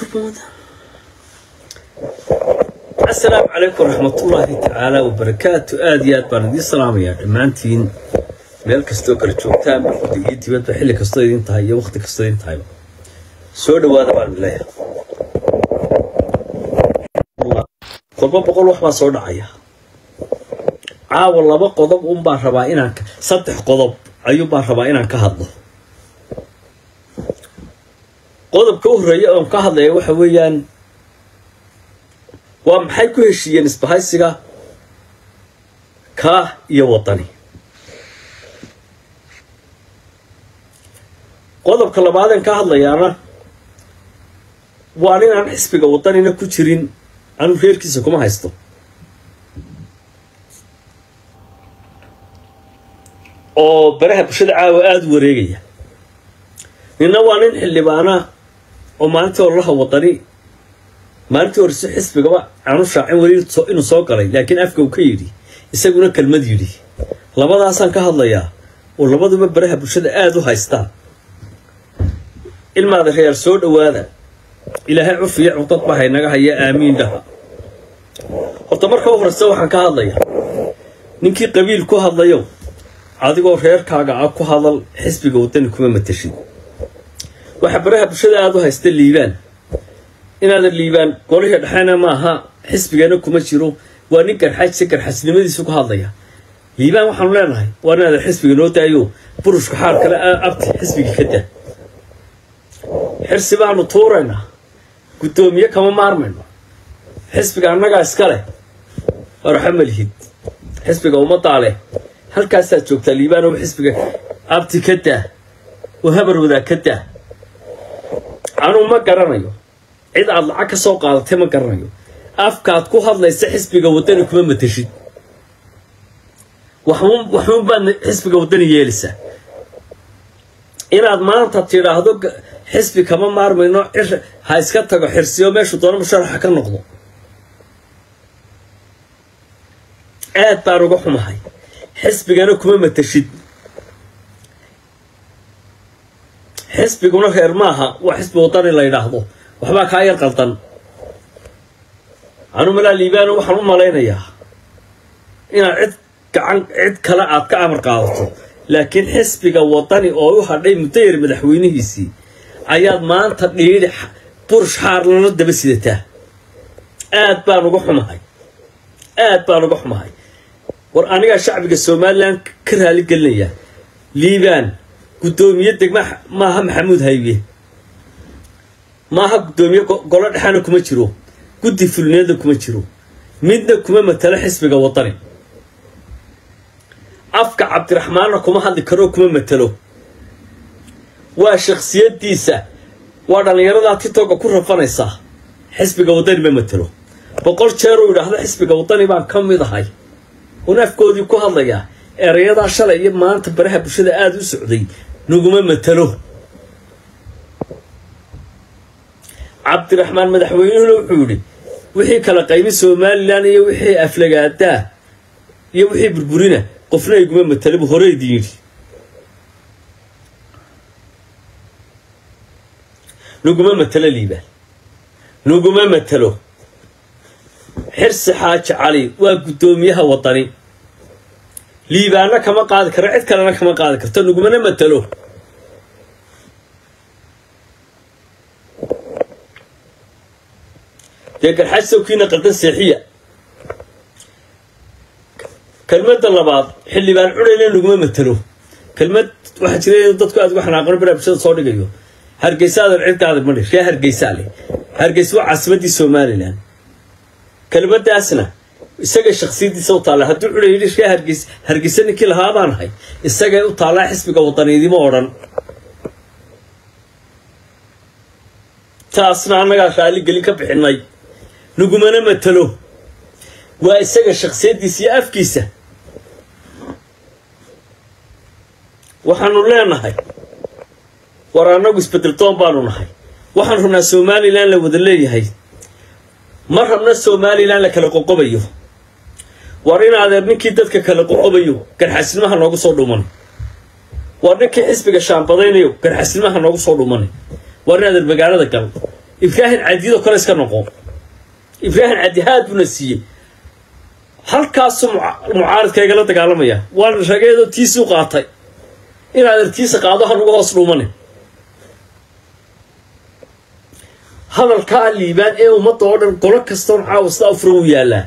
asalaamu calaykum waraxmatullaahi tacaala wabarakaatu aada iyo aad baan idiin salaamayaa dhammaantiin meel kastoo kala joogtaan markada iyo dibadba xilli kastoo idin tahay iyo waqti kastoo idin tahayba soo dhawaada baan leeyahay kolba boqol wax baa soo dhacaya caawa laba qodob un baan rabaa inaan saddex qodob ayuun baan rabaa inaan ka hadlo qodobka u horreeya oon ka hadlaya waxa weeyaan waa maxay ku heshiiyeen isbahaysiga kaah iyo waddani qodobka labaadeen ka hadlayaana waa ninaan xisbiga waddanina ku jirin anuu reerkiisa kuma haysto oo baraha bulshada caawa aada u wareegaya ninna waa nin xildhibaana oo maalintii ololaha waddani maalintii horese xisbigaba aanu shaacin weli inuu soo galay laakiin afka uu ka yidhi isaguna kelmad yidhi labadaasaan ka hadlayaa oo labaduba baraha bulshada aada u haystaan ilmaada reer soo dhowaada ilaahay cufiya cudad baa haynaga haya aamiin dhaha horta marka u horeysa waxaan ka hadlayaa ninkii qabiil ku hadlayo adigoo reerkaaga ah ku hadal xisbiga waddani kuma matashid waxaa baraha bulshada aada u haysta liibaan inaadan liibaan golihii dhexena maaha xisbigana kuma jiro waa nin garxajse garxajnimadiisu ku hadlaya liibaan waxaanu leenahay waa inaadan xisbiga noo daayo burushka xaal kale abti xisbiga ka daa xirsi baanu tuuraynaa guddoomiye kama maarmayno xisbiga annagaa iska leh waraxa malihid xisbiga ummaddaa leh halkaasaad joogtaa liibaan oo xisbiga abti ka daa oo habar wadaa ka daa anuu ma garanayo cid aad lacag ka soo qaadatay ma garanayo afkaad ku hadlaysa xisbiga waddani kuma matashid waxuun baad xisbiga waddani yeelaysaa inaad maanta tidhaahdo xisbi kama maarmayno cir ha iska tago xirsiyo meeshu doono musharaxa ka noqdo aad baan uga xumahay xisbigana kuma matashid xisbiguna reer maaha waa xisbi waddani la yidhaahdo waxbaa kaa yar qaldan anu malaa liibaano waxaan u malaynayaa inaad cid gacan cid kale aad ka amar qaadato laakiin xisbiga waddani oo u hadhay muddo yar madaxweynihiisii ayaad maanta dhiidhi burush xaarlana daba sidataa aad baan uga xumahay aad baan uga xumahay war anigaa shacbiga somalilan ka raali gelinayaa liibaan guddoomiye degma maaha maxamuud haybe maaha guddoomiye golo dhexana kuma jiro guddi fulneeda kuma jiro midna kuma matalo xisbiga waddani afka cabdiraxmaanna kuma hadli karoo kuma matalo waa shakhsiyadiisa waa dhallinyaradaa titoga ku rafanaysaa xisbiga waddani ma matalo boqol jeer uu yidhaahdo xisbiga waddani baan ka mid ahay un afkoodii ku hadlayaa erayadaa shalay iyo maanta baraha bulshada aada u socday naguma matalo cabdiraxmaan madaxweynuhuna wuxuu yidhi wixii kala qaybi somalilan iyo wixii aflagaadaa iyo wixii burburina qofna iguma matalo buu hore idin yidhi naguma matalo liibaan naguma matalo xirsi xaaji cali waa guddoomiyaha waddani liibaanna kama qaadi karo cid kalena kama qaadi karto nagumana matalo dee garxaaj sawkiina qaldan seexiya kelmadda labaad xildhibaan cunayna naguma matalo kelmad waxaa jira dadku aad uga xanaaqano baraha bulshada soo dhigayo hargeysaadan ciddaada madhi ree hargeysaa leh hargeysa waa caasimaddii somalilan kelmadaasna isaga shaksiyadiisa u taalla hadduu cunay yidhi ree hargeys hargeysa ninkii lahaa baan ahay isagay u taallaa xisbiga waddaniidimo odhan taasna annagaa raali gelin ka bixinay nagumana matalo waa isaga shaksiyaddiisa iyo afkiisa waxaanu leenahay war annagu isbedel doon baanu nahay waxaan rabnaa somalilan la wada leeyahay ma rabna somalilan la kala qoqobayo war in adeer ninkii dadka kala qoqobayo garxasnimaha noogu soo dhuman war ninkii xisbiga shaambadaynayo garxasnimaha noogu soo dhuman war in adeer magaalada gal ibraahim cadiyadoo kale iska noqo ibraahim cadi haad buna siiyey halkaasu mucaaridkaygala dagaalamaya waan rageedoo tiisuu qaatay inaad artiisa qaado hanugu hoos dhuumane hadalkaa liibaan ee ummadda oo dhan golo kastoon caawa sidaa u furan u yaallaa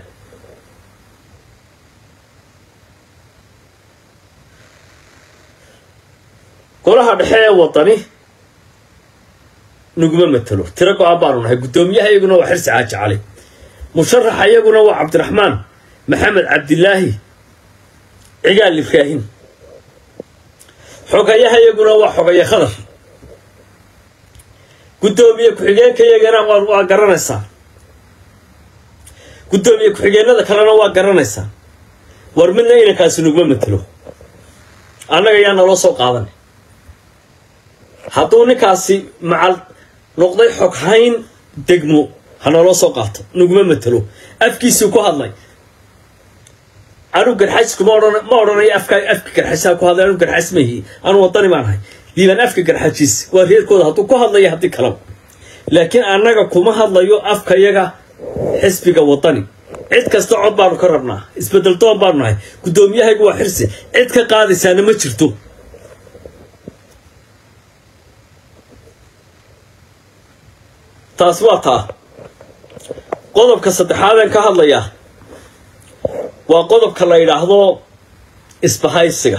golaha dhexe ee wadani naguma matelo tiro go-aan baanu nahay guddoomiyaha iyaguna waa xirsi xaaji cali musharaxa iyaguna waa cabdiraxmaan maxamed cabdilaahi cigaal ibraahim xogayaha iyaguna waa xogaye khadar guddoomiye ku-xigeenka iyagana waa garanaysaa guddoomiye ku-xigeenada kalena waa garanaysaa war midna inankaasi naguma matelo annaga yaa naloo soo qaadan hadduu ninkaasi macal noqday xoghayn degmo ha naloo soo qaato naguma matelo afkiisuu ku hadlay anu garxaysku ma odhan ma odhanayo afka afka garxaysaa ku hadlay anu garxays mahi anu wadani baan ahay liibaan afka garxajiis waa reerkooda hadduu ku hadlayo haddii kalaba laakiin annaga kuma hadlayo afka yaga xisbiga wadani cid kasta cod baanu ka rabnaa isbedel doon baanu nahay guddoomiyahaygu waa xirsi cid ka qaadaysaana ma jirto taasi waa taa qodobka saddexaadeen ka hadlayaa waa qodobka la yidhaahdo isbahaysiga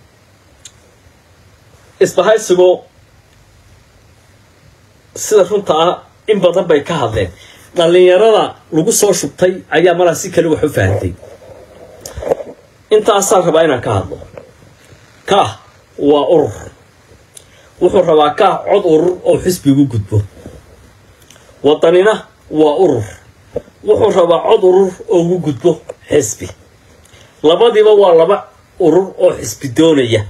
isbahaysigu sida runta ah in badan bay ka hadleen dhallinyarada lagu soo shubtay ayaa malaa si kale wax u fahamtay intaasaan rabaa inaan ka hadlo kaah waa urur wuxuu rabaa kaah cod urur oo xisbigu gudbo wadanina waa urur wuxuu rabaa cod urur oo ugu gudbo xisbi labadiiba waa laba urur oo xisbi doonaya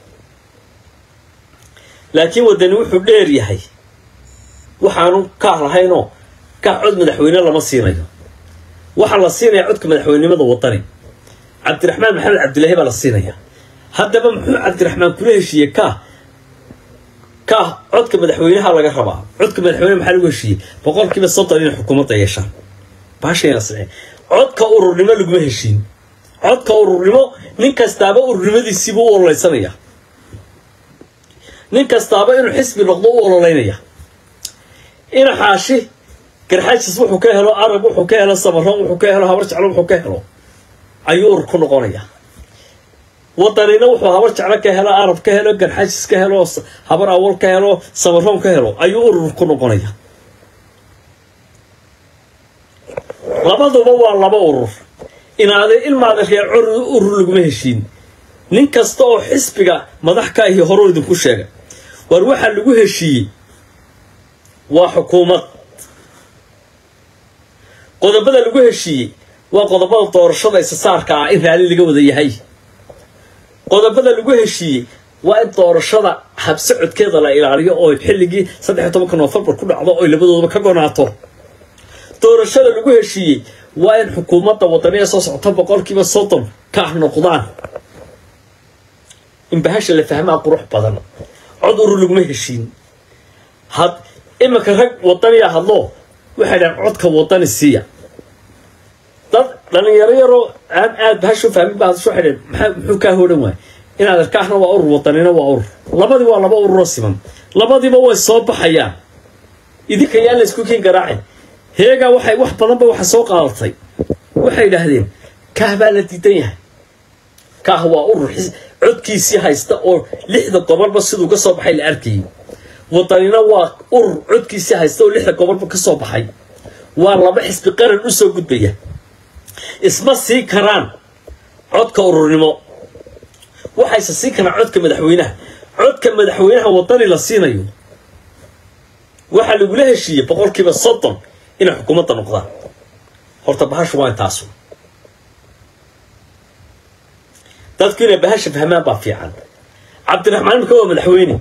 laakiin wadani wuxuu dheer yahay waxaanu kaah lahaynoo kaah cod madaxweyne lama siinayo waxaa la siinaya codka madaxweynenimada wadani cabdiraxmaan maxamed cabdilaahi baa la siinaya haddaba muxuu cabdiraxmaan kula heshiiyey kaah kaah codka madaxweynaha laga rabaa codka madaxweyne maxaa lagu heshiiyey boqolkiiba soddon inay xukuumadda yeeshaan baashayna siceen codka ururnimo laguma heshiin codka ururnimo nin kastaaba ururnimadiisiibuu u ololeysanaya nin kastaaba inuu xisbi noqdo u ololeynaya ina xaashi garxajis wuxuu ka helo arab wuxuu ka helo samaroon wuxuu ka helo habar jeclo wuxuu ka helo ayuu urur ku noqonaya wadanina wuxuu habar jeclo ka helo arab ka helo garxajis ka helo habar awal ka helo samaroon ka helo ayuu urur ku noqonaya labaduba waa laba urur inaade ilmaada reer urur laguma heshiin nin kasta oo xisbiga madax ka ahi horuu idinku sheegay war waxaa lagu heshiiyey waa xukuumad qodobada lagu heshiiyey waa qodobada doorashada isasaarka ah in raalli laga wada yahay qodobada lagu heshiiyey waa in doorashada habsocodkeeda la ilaaliyo oo xilligii saddexiy tobanka noofembar ku dhacdo oy labadoodaba ka gonaato doorashada lagu heshiiyey waa in xukuumadda wadaniya soo socota boqolkiiba soddon ka ah noqdaan in bahasha la fahmaa qurux badan cod urur laguma heshiin had iminka rag wadaniya hadlo waxay dhahan codka wadani siiya dad dhalinyaro yaroo aan aad bahasha u fahmin ba hadasho waxay dhahan maxaa muxuu kaa hodhan waay inaad arkaahna waa urur wadanina waa urur labadii waa laba ururoo siman labadiiba way soo baxayaan idinka yaan la isku kiin garaacin heegaa waxay wax badanba waxa soo qaadatay waxay idhaahdeen kaah baa la diidan yahay kaah waa urur codkiisii haysta oo lixda gobolba siduu ka soo baxay la arkayay wadanina waa urur codkiisii haysta oo lixda gobolba ka soo baxay waa laba xisbi qaran u soo gudbaya isma sii karaan codka ururnimo waxayse sii karaan codka madaxweynaha codka madaxweynaha wadani la siinayo waxaa lagula heshiiyey boqolkiiba soddon inay xukuumadda noqdaan horta bahashu waa intaasu dadku inay bahasha fahmaan baa fiican cabdiraxmaan imika waa madaxweyne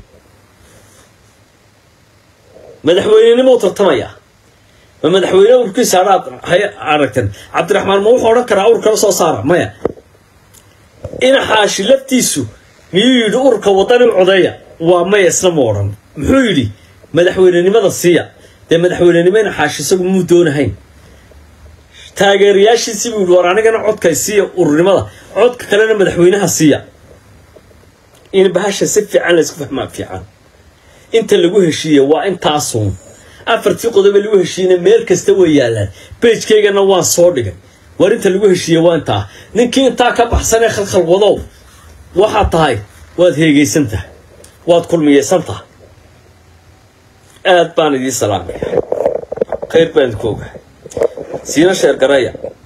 madaxweynenimou tartamayaa ma madaxweyne urkiisa anaad hay aragtan cabdiraxmaan ma wuxuu odhan karaa ur kala soo saara maya ina xaashi laftiisu miyuu yidhi urka wadani u codeeya waa maya isna ma odhan muxuu yidhi madaxweynenimada siiya dee madaxweynenimena xaashi isagu muu doonahayn taageerayaashiisii buu yidhi war anigana codkay siiya ururnimada codka kalena madaxweynaha siiya in bahasha si fiican laysku fahmaa fiican inta lagu heshiiye waa intaasuun afartii qodobe lagu heshiiyena meel kasta way yaallaan beejkaygana waan soo dhigay war inta lagu heshiiye waa intaa ninkii intaa ka baxsanee khalkhal wadow waxaad tahay waad heegaysan tahay waad kulmiyeysan tahay aad baan idiin salaamaya khayr baan idinku ogahay siina sheer garaya